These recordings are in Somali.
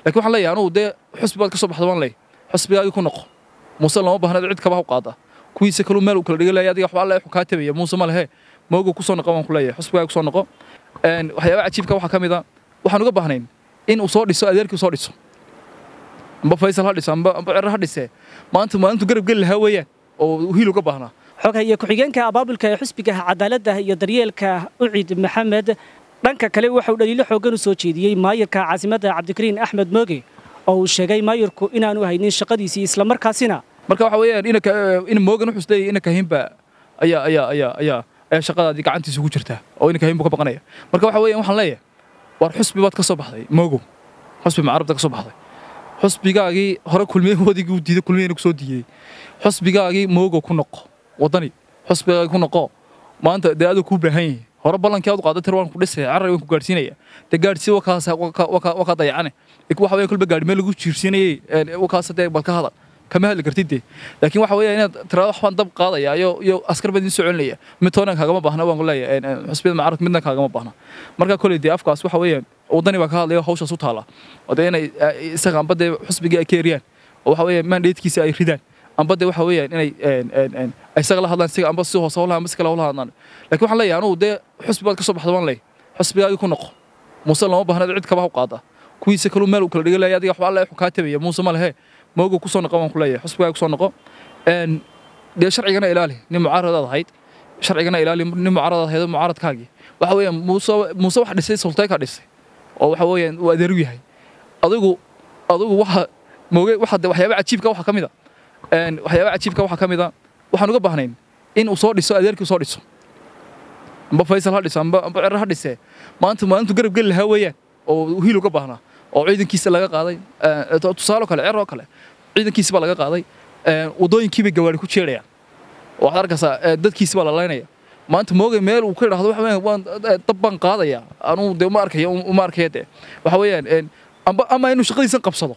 laakiin waxaan leeyahay anugu dee xusbi baad ka soo baxda baan leeyahay xusbigaagii ku noqo muuse lama baahna cid kaba ha u qaada kuwiisa kaluu meel uu kala dhiga leeyahay adiga waxba alle kaa tabaya muuse ma lehe mooga ku soo noqo baan ku leeyahay xusbigaaga ku soo noqo waxyaabaha cajiibka waxaa ka mid a waxaan uga baahnayn in uu soo dhiso adeerkii soo dhiso amba faysal ha dhiso amba amba cero ha dhisee maanta maalintu garab geli lahaa weeyaan oo hiil uga baahnaa xoghaye ku-xigeenka abaabulka ee xusbiga cadaaladda iyo daryeelka ucid maxamed dhanka kale waxauu dhaliilo xooggan u soo jeediyey maayirka caasimadda cabdikariin axmed mooge oo uu sheegay maayirku inaanu haynin shaqadiisii islamarkaasina marka waxa weeyaan inaka in moogan wuxuu isleeyahay inaka hinba ayaa ayaa ayaa ayaa ayaa shaqadaadii gacantiisa ugu jirtaa oo inaka hinbu ka baqanaya marka waxa weeyaan waxaan leeyahay war xusbi baad ka soo baxday moogo xusbi macarabta ka soo baxday xusbigaagii hore kulmiyahoodii diiday kulmiyana kusoo diiday xusbigaagii moogo ku noqo waddani xusbigaagii ku noqo maanta dee aduu kuu baahan yahay hore ballankii aad u qaaday tir waan ku dhisaya carray waan ku gaadhsiinaya dee gaadhsii wakaas wakaa dayacane waxa weeye kulba gaadhi meel lagu jiirsiinayay wakaas dee bal ka hadal kama hadli kartid dee laakiin waxa weeye inaad tiraado waxbaan dab qaadaya iyo iyo askar baan idin soo celinaya mid toonan kaagama baahna waan ku leeyahay xusbiyada macarabka midna kaagama baahna marka koley dee afkaas waxa weeyaan waddani baa ka hadlaya hawshaas u taala oo dee inay isaga amba dee xusbigii ay ka eriyaan oo waxa weeye mandatekiisa ay ridaan amba dee waxa weeyaan inay isaga la hadlaan siga amba si hoose howlaha amba si kale howlaha hadlaan laakiin waxaan leeyahay anugu dee xusbi baad ka soo baxda baan leeyahay xusbigaagii ku noqo muuse lama baahna cid kaba ha u qaada kuwiisa kaluu meel uu kala dhiga leeyahay adiga waxba alle kaa tabaya muuse ma lehe mooga ku soo noqo baan ku leeyahay xusbigaaga ku soo noqo dee sharcigana ilaali nin mucaaradaad ahayd sharcigana ilaali nin mucaaradaad ahayd mucaaradkaagii waxa weeyaan muuse muuse wax dhisay sultayka dhisay oo waxa weeyaan uu adeeru yahay adigu adigu waxa mooge waxa de waxyaaba cajiibka waxa ka mid a waxyaaba cajiibka waxa ka mid a waxaan uga baahnayn in uu soo dhiso adeerkii soo dhiso amba faysal ha dhiso amba amba cero ha dhisee maanta maalintu garab geli lahaa weeyaan oo hiil uga baahnaa oo ciidankiisa laga qaaday tusaale kale cero kale ciidankiisa baa laga qaaday waddooyinkii bay gawaari ku jeerayaan waxaad arkaysaa dadkiisi baa la laynaya maanta moogay meel uu ka idhaahdo waxa weeyaan waan dab baan qaadaya anuu dee uma arkayo uma arkaya dee waxa weeyaan amba ama inuu shaqadiisan qabsado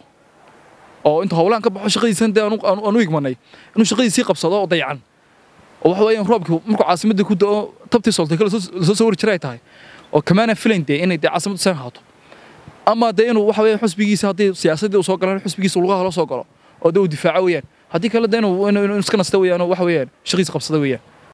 oo intuu howlahan ka baxo shaqadiisan dee aanu igmanay inuu shaqadiisii qabsado oo dayacan oo waxa weeyaan roobkii markuu caasimadda ku da'o tabtii soltay kala soo soo wari jiray tahay oo kamaana filayn dee inay dee caasimaddu san haato ama dee inuu waxa weeyaan xusbigiisa haddii siyaasaddii uu soo galan xusbigiisa lugaha la soo galo oo dee uu difaaco weeyaan haddii kale dee inuu iska nasta weeyaan oo waxa weeyaan shaqiisa qabsada weeyaan